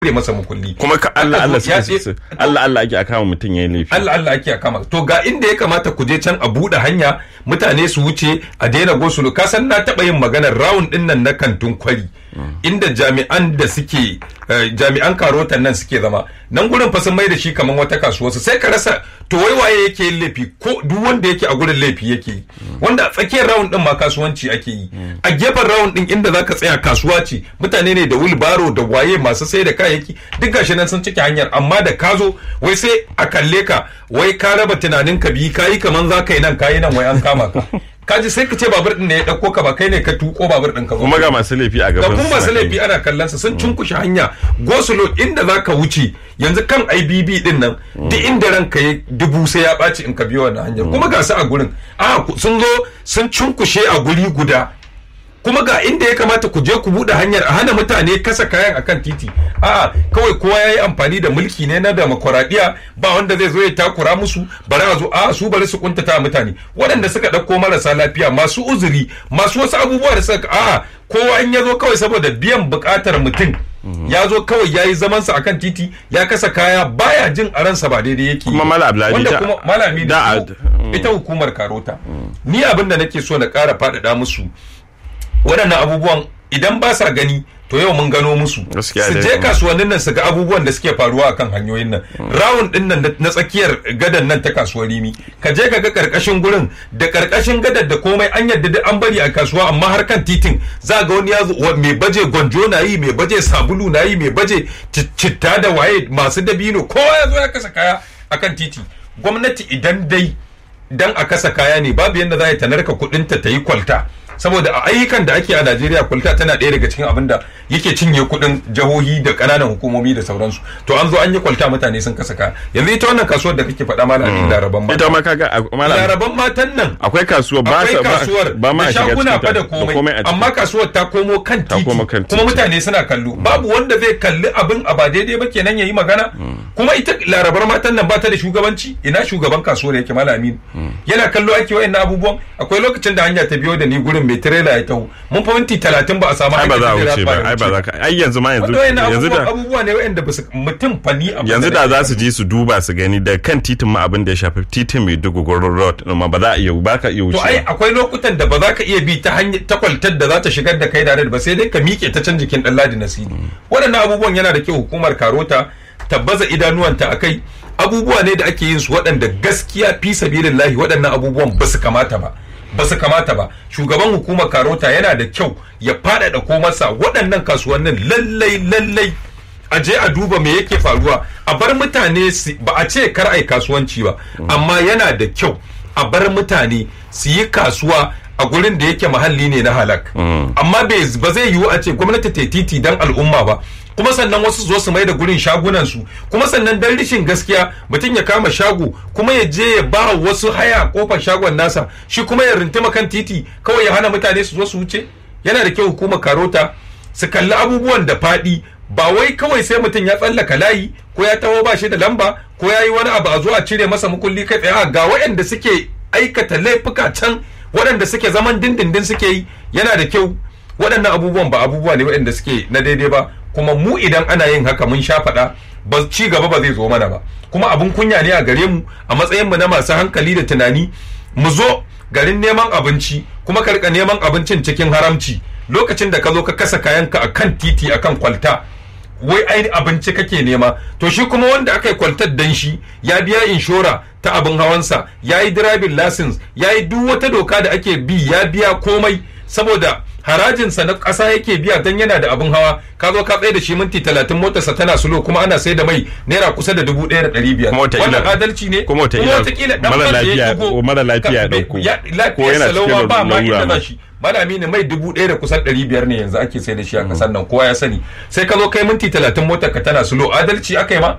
cire masa mukulli kuma ka Allah Allah Ya suke ce- su Allah Allah ake akama mutum yayin laifi Allah Allah ake kama to ga inda ya kamata ku je can a buɗe hanya mutane su wuce a daina gosulo ka san na taɓa yin maganar rawun ɗin nan na kantin kwari inda jami'an da suke eh, jami'an karotan nan suke zama nan gurin fa sun mai da shi kamar wata kasuwa su sai ka rasa to wai waye yake yin laifi ko duk wanda yake a gurin laifi yake yi wanda a tsakiyar rawun ɗin ma kasuwanci ake yi a gefen rawun ɗin inda zaka tsaya kasuwa ce mutane ne da wilbaro da waye masu sai da kayayyaki duk gashi nan sun cike hanyar amma da ka zo wai sai a kalle ka wai ka raba tunanin ka biyu kayi kaman za ka yi nan kayi nan wai an kama ka kaji sai ka ce babur din ne ya dauko ka ba kai ne ka tuko babur din ka zo kuma ga masu laifi a da gaban kuma su masu suna laifi ana kallon sa sun cunkushe hanya gosulo inda za ka wuce yanzu kan IBB din nan duk inda ranka ya dubu sai ya ɓaci in ka biyo wannan hanyar kuma ga su a gurin a sun zo sun cunkushe a guri guda kuma ga inda ya kamata ku je ku buɗe hanyar a hana mutane kasa kayan akan titi a'a kawai kowa ya yi amfani da mulki ne na demokuraɗiyya ba wanda zai zo ya takura musu bari a zo a su bari su kuntata mutane waɗanda suka ɗauko marasa lafiya masu uzuri masu wasu abubuwa da suka a'a kowa in ya zo kawai saboda biyan buƙatar mutum ya zo kawai ya yi zamansa akan titi ya kasa kaya baya jin a ransa ba daidai yake yi Kuma Malam Abdulhadi wanda ta- kuma malami da- da ita hukumar karota ni abin da nake so na ƙara faɗaɗa musu waɗannan abubuwan idan ba sa gani to yau mun gano musu Gaskiya su dai. je kasuwannin nan su ga abubuwan da suke faruwa akan hanyoyin nan rawun din nan na tsakiyar gadan nan ta kasuwar rimi ka je ka ga karkashin gurin da karkashin gadar da komai an yadda da an bari a kasuwa amma har kan titin za ga wani ya zo wa- mai baje gwanjo na yi mai baje sabulu na yi mai baje ci- citta da waye masu dabino kowa ya zo ya kasa kaya akan titi gwamnati idan dai dan a kasa kaya ne babu yadda za ta narka kudinta ta yi kwalta saboda a ayyukan da ake a Najeriya kwalta tana ɗaya daga cikin abin da yake cinye kudin jihohi da ƙananan hukumomi da sauransu to an zo an yi kwalta mutane sun kasa kaya yanzu ita wannan kasuwar da kake faɗa malamin laraban ita matan ma kaga a- malam laraban matan nan akwai kasuwa ba akwai sa ba- kasuwar ba ma da a shiga shaguna cikin fa da ta- komai a ciki. amma kasuwar ta komo kan Ta titi komo kan kuma titi. mutane suna kallo babu wanda zai kalli abin a ba daidai ba kenan yayi magana kuma ita larabar matan nan ba ta da shugabanci ina shugaban kasuwar yake malamin yana kallo ake wayannan abubuwan akwai lokacin da hanya ta biyo da ni gurin mai tirela ya taho mun fa minti talatin ba a samu ai ba za a hanyar wuce da ba ai ba za ka ai yanzu ma yanzu wanda wayannan yanzu abubuwan da abubuwa ne wayanda ba su mutum fani abin yanzu da nake za su je su duba su gani da kan titin ma abin da ya shafi titin mai dogogoron road ɗin ma ba za a iya ba ka iya to ai wuce akwai lokutan da ba za ka iya bi ta hanyar ta kwaltar da za ta shigar da kai da ba sai dai ka miƙe ta can jikin ɗan ladi nasiri waɗannan abubuwan yana da kyau hukumar karota ta baza idanuwanta a kai abubuwa ne da ake yin su waɗanda gaskiya fi sabilillahi waɗannan abubuwan ba su kamata ba ba su kamata ba shugaban hukumar karota yana da kyau ya faɗaɗa komarsa waɗannan kasuwannin lallai lallai a je a duba me yake faruwa a bar mutane su ba a ce kar ai kasuwanci ba amma yana da kyau a bar mutane su yi kasuwa a gurin da yake mahalli ne na halak amma bai- ba zai yiwu a ce gwamnati ta yi titi don al'umma ba kuma sannan wasu zo su mai da gurin shagunan su kuma sannan dan rishin gaskiya mutum ya kama shago kuma ya je ya ba wasu haya kofar shagon nasa shi kuma ya rintuma kan titi kawai ya hana mutane su zo su wuce yana da kyau hukumar karota su kalli abubuwan da faɗi ba wai kawai sai mutum ya tsallaka layi ko ya taho ba shi da lamba ko ya yi wani abu a zo a cire masa mukulli kai tsaye a ga waɗanda suke aikata laifuka can waɗanda suke zaman dindindin suke yi yana da kyau waɗannan abubuwan ba abubuwa ne waɗanda suke na daidai ba kuma mu idan ana yin haka mun sha faɗa ba ci gaba ba zai zo mana ba kuma abin kunya ne a gare mu a matsayin mu na masu hankali da tunani mu zo garin neman abinci kuma ka rika neman abincin cikin haramci lokacin da ka zo ka kasa kayanka a kan titi a kan kwalta wai ai abinci kake nema to shi kuma wanda aka yi kwaltar dan shi ya biya inshora ta abin hawansa ya yi driving license ya yi duk wata doka da ake bi ya biya komai saboda harajinsa na ƙasa yake biya don yana da abin hawa ka zo ka tsaye da shi minti talatin motarsa tana sulo kuma ana sai da mai naira kusa da dubu ɗaya da ɗari biyar Kuma wataƙila- wannan adalci ne kuma wataƙila wataƙila ɗan mara man da ya lafiya- ɗigo- mara lafiya ya ka- ɗauko. ya- Ko lafiyar yana salawa cikin ba ma lalura inda ma. za shi malami ne mai dubu ɗaya da kusan ɗari biyar ne yanzu ake sai da shi a ƙasar nan kowa ya sani sai ka zo kai minti talatin motar ka tana sulo adalci aka yi ma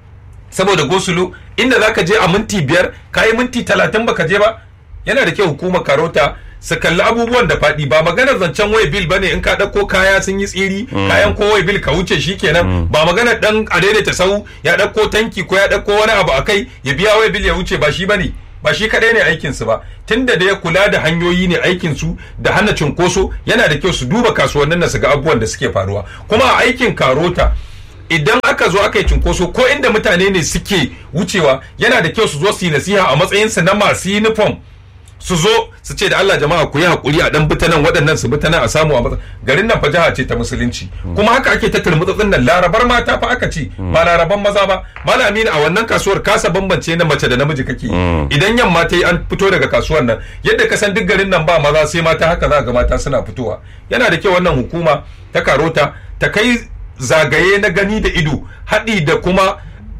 saboda gosulo inda za ka je a minti biyar ka yi minti talatin baka je ba yana da kyau hukumar karota su kalli abubuwan da faɗi ba maganar zancen waya bil bane in ka ɗauko kaya sun yi tsiri kayan ko waya bil ka wuce shi kenan ba maganar ɗan a daidaita sau ya ɗauko tanki ko ya ɗauko wani abu a kai ya biya waya bil ya wuce ba shi bane ba shi kadai ne aikinsu ba tunda da ya kula da hanyoyi ne aikinsu da hana cunkoso yana da kyau su duba kasuwannin na su ga abubuwan da suke faruwa kuma a aikin karota idan aka zo aka yi cinkoso ko inda mutane ne suke wucewa yana da kyau su zo su yi nasiha a matsayinsu na masu uniform su zo su ce da Allah jama'a ku yi hakuri a dan bitanan waɗannan su bitanan a samu a matsa garin nan fa jiha ce ta musulunci kuma haka ake ta turmutsatsin nan larabar mata fa aka ce ba laraban maza ba malami a wannan kasuwar kasa bambance na mace da namiji kake idan yamma ta yi an fito daga kasuwar nan yadda ka san duk garin nan ba maza sai mata haka za ga mata suna fitowa yana da kyau wannan hukuma ta karota ta kai zagaye na gani da ido haɗi da kuma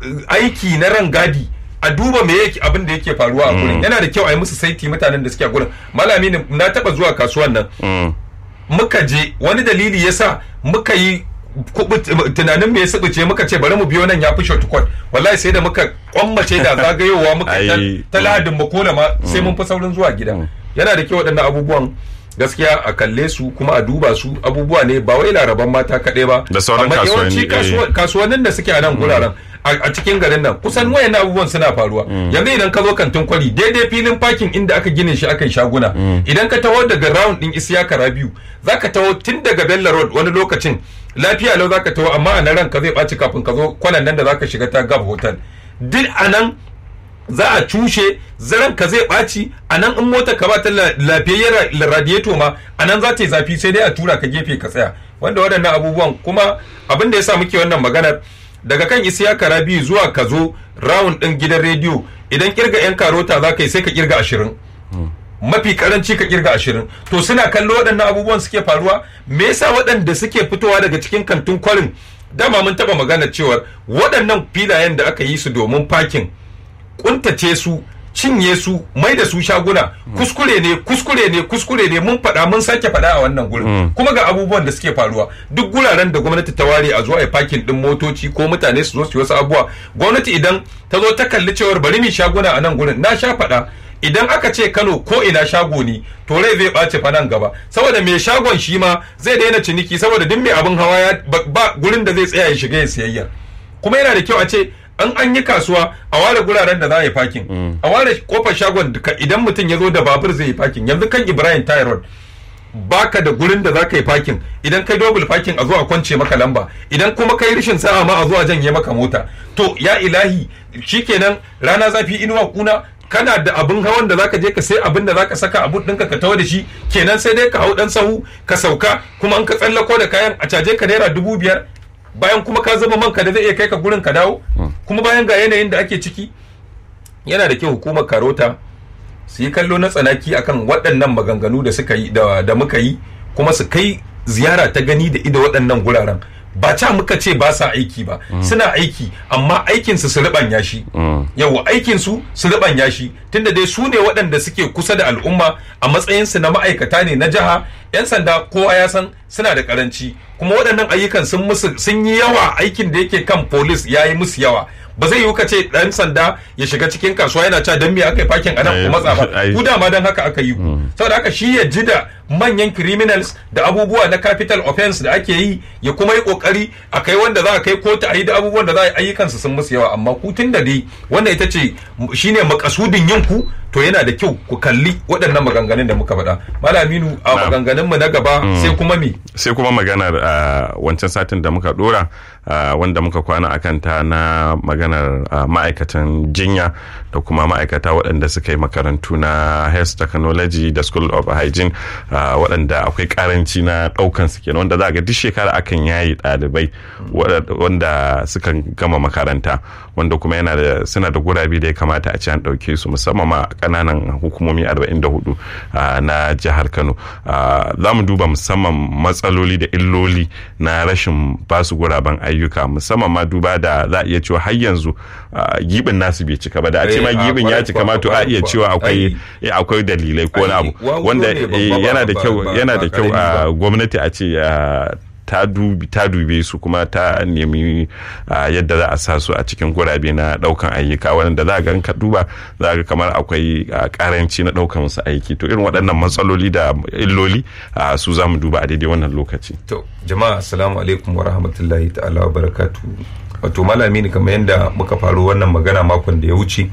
aiki na rangadi a duba me yake abin da yake faruwa a gurin yana da kyau a yi musu saiti mutanen da suke a gurin malami ne na taba zuwa kasuwan nan muka je wani dalili yasa muka yi tunanin me ya subuce muka ce bari mu biyo nan ya fi shortcut wallahi sai da muka kwammace da zagayowa muka ta lahadin makola ma sai mun fi saurin zuwa gida yana da kyau waɗannan abubuwan gaskiya a kalle su kuma a duba su abubuwa ne ba wai laraban mata kaɗai ba da sauran kasuwanni kasuwannin da suke a nan guraren a cikin garin nan kusan wayan abubuwan suna faruwa yanzu idan ka zo kantin kwari daidai filin parking inda aka gine shi aka yi shaguna idan ka taho daga round din isiyaka rabiu zaka taho tun daga bella road wani lokacin lafiya lau zaka taho amma a nan ranka zai ɓaci kafin ka zo kwanan nan da zaka shiga ta gab hotel duk a nan za a cushe zaren ka zai ɓaci a nan in mota ka ba ta lafiyayyar radiator ma a nan za ta yi zafi sai dai a tura ka gefe ka tsaya wanda waɗannan abubuwan kuma abin da ya sa muke wannan maganar daga kan isiyaka rabi zuwa ka zo round ɗin gidan rediyo idan kirga yan karota za ka yi sai ka kirga ashirin mafi karanci ka kirga ashirin to suna kallo waɗannan abubuwan suke faruwa me yasa waɗanda suke fitowa daga cikin kantin kwarin dama mun taɓa magana cewar waɗannan filayen da aka yi su domin parking kuntace su cinye su mai da su shaguna kuskure ne kuskure ne kuskure ne mun faɗa mun sake faɗa a wannan gurin kuma ga abubuwan da suke faruwa duk guraren da gwamnati ta ware a zuwa a fakin din motoci ko mutane su zo su yi wasu abubuwa gwamnati idan ta zo ta kalli cewar bari mu shaguna a nan gurin na sha faɗa idan aka ce Kano ko ina shago ne to rai zai ɓace fa nan gaba saboda mai shagon shi ma zai daina ciniki saboda duk mai abin hawa ya ba gurin da zai tsaya ya shiga ya siyayya kuma yana da kyau a ce an an yi kasuwa a ware guraren da za a yi fakin a ware kofar shagon idan mutum ya zo da babur zai yi fakin yanzu kan ibrahim tyrod baka da gurin da za ka yi fakin idan kai double fakin a zo a kwance maka lamba idan kuma kai rishin sa'a ma a zo a janye maka mota to ya ilahi shikenan rana zafi inuwa kuna kana da abin hawan da zaka je ka sai abin da zaka saka abun ɗinka ka tawo da shi kenan sai dai ka hau dan sahu ka sauka kuma an ka tsallako da kayan a caje ka naira dubu biyar bayan kuma ka zama manka da zai iya kai ka gurin ka dawo kuma bayan ga yanayin da ake ciki yana da kyau hukumar karota su yi kallo na tsanaki akan waɗannan maganganu da suka yi da muka yi kuma su kai ziyara ta gani da ido waɗannan guraren ba ca muka ce ba sa aiki ba suna aiki amma aikinsu su riɓanya shi yawa aikinsu su riɓanya shi tunda dai su ne waɗanda suke kusa da al'umma a matsayinsu na ma'aikata ne na jiha 'yan sanda kowa ya san suna da karanci kuma waɗannan ayyukan sun musu sun yi yawa aikin da yake kan polis ya yi musu yawa ba zai yiwu ka ce ɗan sanda ya shiga cikin kasuwa yana cewa dan me aka yi fakin anan ku matsa ba ku dama dan haka aka yi ku saboda haka shi ya ji da manyan criminals da abubuwa na capital offense da ake yi ya kuma yi kokari a kai wanda za a kai kotu a yi da abubuwan da za a yi ayyukansu sun musu yawa amma ku tun da dai wannan ita ce shine makasudin yin ku to yana da kyau ku kalli waɗannan maganganun da muka faɗa malaminu a maganganun mu na gaba sai kuma me sai kuma maganar wancan satin da muka dora wanda muka kwana akan ta na maganar ma'aikatan jinya da kuma ma'aikata waɗanda suka yi makarantu na health technology da school of hygiene waɗanda akwai karanci na ɗaukan su kenan wanda za ga duk shekara akan yayi ɗalibai wanda suka gama makaranta wanda kuma yana da suna da gurabe da ya kamata a ce an ɗauke su musamman ma kananan hukumomi 44 na jihar kano za mu duba musamman matsaloli da illoli na rashin basu guraben ayyuka musamman ma duba da za a iya cewa har yanzu gibin nasu bai cika ba da a ce ma gibin ya cika ma to a iya cewa akwai akwai dalilai ko wani abu wanda yana da kyau yana da kyau a gwamnati a ce ta dube su kuma ta nemi yadda za a sa su a cikin gurabe na daukan ayyuka wanda za ga ka duba za ga kamar akwai karanci na daukan wasu aiki to irin waɗannan matsaloli da illoli su za mu duba a daidai wannan lokaci to jama'a assalamu alaikum wa rahmatullahi ta'ala wa barakatu wato malami ne kamar yadda muka faru wannan magana makon da ya wuce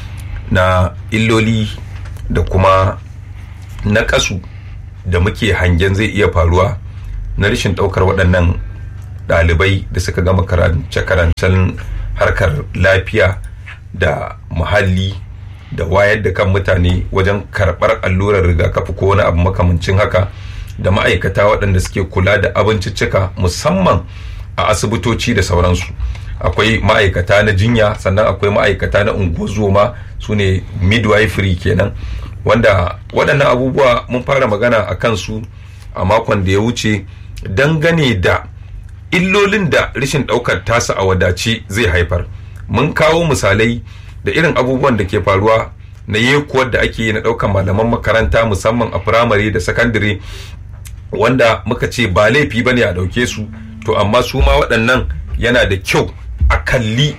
na illoli da kuma na kasu da muke hangen zai iya faruwa na rashin ɗaukar waɗannan ɗalibai da suka gama karance-karancen harkar lafiya da muhalli da wayar da kan mutane wajen karɓar allurar rigakafi ko wani abu makamancin haka da ma'aikata waɗanda suke kula da abinciccika musamman a asibitoci da sauransu akwai ma'aikata na jinya sannan akwai ma'aikata na unguwazoma su ne midwifery kenan wanda waɗannan abubuwa mun fara magana a kansu a makon da ya wuce dangane da illolin da rashin ɗaukar tasa a wadace zai haifar mun kawo misalai da irin abubuwan da ke faruwa na yekuwar da ake yi na ɗaukar malaman makaranta musamman a firamare da sakandare wanda muka ce ba laifi ba ne a ɗauke su to amma su ma waɗannan yana da kyau a kalli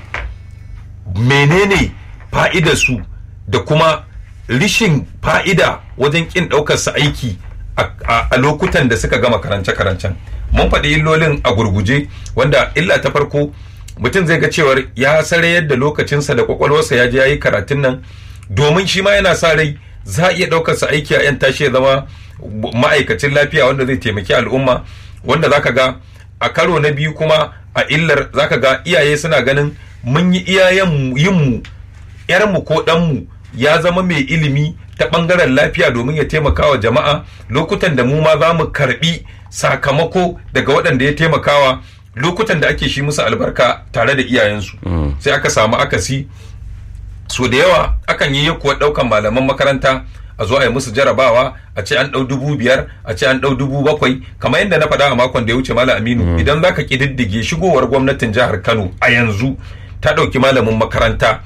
menene fa'idar su da kuma rishin fa'ida wajen ƙin ɗaukar su aiki a lokutan da suka gama karance-karancen mun faɗi illolin a gurguje wanda illa ta farko mutum zai ga cewar ya sare yadda lokacinsa da kwakwalwarsa ya je ya yi karatun nan domin shi ma yana sa rai za a iya ɗaukar sa aiki a yan tashi ya zama ma'aikacin lafiya wanda zai taimaki al'umma wanda zaka ga a karo na biyu kuma a illar zaka ga iyaye suna ganin mun yi iyayen yinmu yarmu ko ɗanmu ya zama mai ilimi ta ɓangaren lafiya domin ya taimaka wa jama'a lokutan da mu ma za mu karɓi sakamako daga waɗanda ya taimakawa lokutan da ake shi musu albarka tare da iyayensu sai aka samu akasi so da yawa akan yi kuwa ɗaukan malaman makaranta a zo a yi musu jarabawa a ce an ɗau dubu biyar a ce an ɗau dubu bakwai kamar yadda na faɗa a makon da ya wuce malam aminu idan zaka ƙididdige shigowar gwamnatin jihar kano a yanzu ta ɗauki malamin makaranta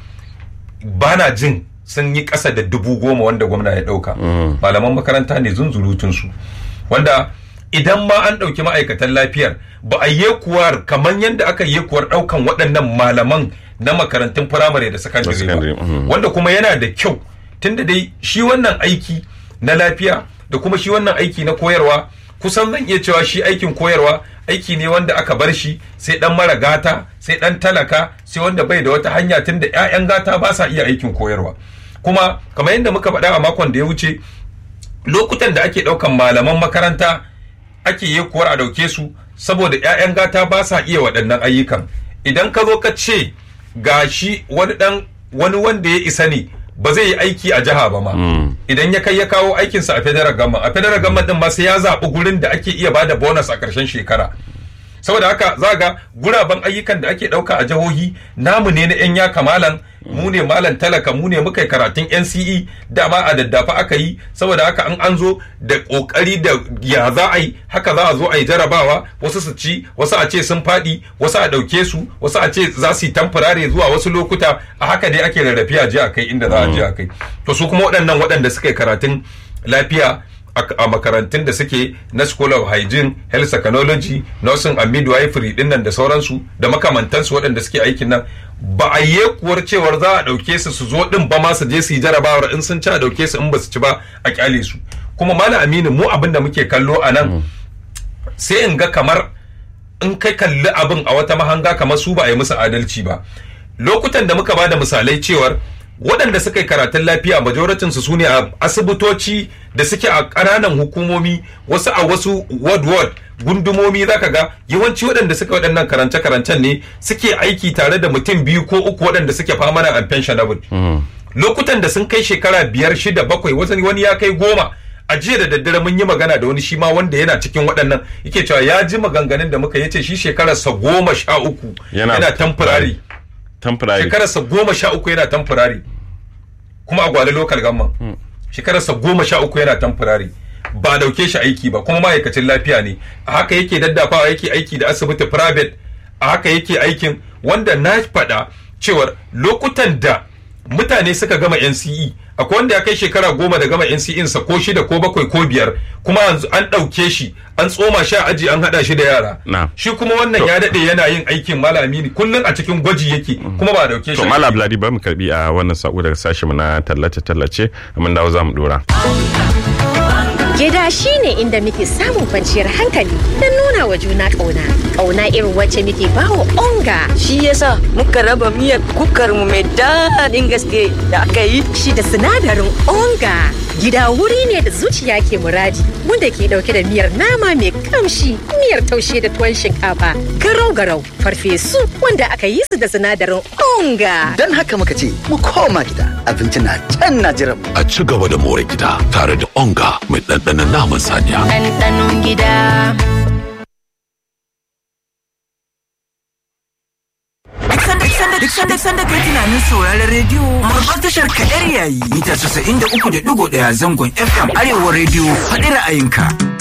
bana jin sun yi ƙasa da dubu goma wanda gwamna ya ɗauka malaman makaranta ne zunzurutunsu wanda idan ma an ɗauki ma'aikatan lafiyar ba a yi kuwar kamar yadda aka yi kuwar ɗaukan waɗannan malaman na makarantun firamare da sakandare ba wanda kuma yana da kyau tunda dai shi wannan aiki na lafiya da kuma shi wannan aiki na koyarwa kusan zan iya cewa shi aikin koyarwa aiki ne wanda aka bar shi sai dan mara gata sai dan talaka sai wanda bai da wata hanya tunda 'ya'yan gata ba sa iya aikin koyarwa kuma kamar yadda muka faɗa a makon da ya wuce lokutan da ake ɗaukan malaman makaranta ake yi kuwar a ɗauke su saboda 'ya'yan gata ba sa iya waɗannan ayyukan idan ka zo ka ce ga shi wani ɗan wani wanda ya isa ne ba zai yi aiki a jiha ba ma idan ya kai ya kawo aikinsa a federal government a federal government din ma sai ya zaɓi gurin da ake iya bada bonus a ƙarshen shekara saboda haka za ga guraben ayyukan da ake ɗauka a jihohi namu ne na 'yan ya kamalan mu ne malam talaka mu ne muka yi karatun NCE dama a daddafa aka yi saboda haka an an zo da kokari da ya za a yi haka za a zo a yi jarabawa wasu su ci wasu a ce sun faɗi wasu a ɗauke su wasu a ce za su yi tamfurare zuwa wasu lokuta a haka dai ake rarrafe a je a kai inda za a je a kai to su kuma waɗannan waɗanda suka yi karatun lafiya a makarantun da suke na school of hygiene health technology nursing and midwifery din nan da sauransu da makamantansu waɗanda suke aikin nan ba a yi kuwar cewar za a ɗauke su su zo ɗin ba ma su je su yi jarabawar in sun ci a ɗauke su in ba su ci ba a kyale su kuma malam aminu mu abin da muke kallo a nan sai in ga kamar in kai kalli abin a wata mahanga kamar su ba a yi musu adalci ba lokutan da muka ba da misalai cewar waɗanda suka yi karatun lafiya majoratin su ne a asibitoci da suke a ƙananan hukumomi wasu a wasu ward ward gundumomi zaka ga yawanci waɗanda suka waɗannan karance karancen ne suke aiki tare da mutum biyu ko uku waɗanda suke permanent and pensionable lokutan da sun kai shekara biyar shida bakwai wani ya kai goma a jiya da daddare mun yi magana da wani shi ma wanda yana cikin waɗannan yake cewa ya ji maganganun da muka yace shi shekararsa goma sha uku yana temporary temporary shekararsa goma sha uku yana temporary kuma a gwale local gamman shekararsa goma sha uku yana temporary ba dauke shi aiki ba kuma ma'aikacin lafiya ne a haka yake daddafawa yake aiki da asibiti private a haka yake aikin wanda na faɗa cewar lokutan da mutane suka gama NCE akwai wanda ya kai shekara goma da gama NCE sa ko shida ko bakwai ko biyar kuma an ɗauke shi an tsoma shi a aji an haɗa shi da yara shi kuma wannan ya daɗe yana yin aikin malami ne kullum a cikin gwaji yake kuma ba ɗauke shi to malam Abladi ba mu karbi a wannan sako daga sashen mu na tallace tallace mun dawo za mu dora Gida shi ne inda muke samun kwanciyar hankali don nuna wa juna ƙauna. Ƙauna irin wacce muke bawa onga. Shi yasa muka raba miyar kukar mu mai daɗin gaske da aka yi. Shi da sinadarin onga. Gida wuri ne da zuciya ke muradi wanda ke dauke da miyar nama mai kamshi, miyar taushe da tuwon shinkafa, garau-garau, farfesu wanda aka yi su da sinadarin onga. Don haka muka ce mu koma gida abinci na can na jiran mu. A ci gaba da more gida tare da onga mai ɗanɗanon naman saniya. ɗanɗanon gida. Duk sanda sanda kai tunanin sauraron rediyo babbar tashar kaɗar yayi mita 93.1 zangon FM Arewa rediyo faɗi ra'ayinka.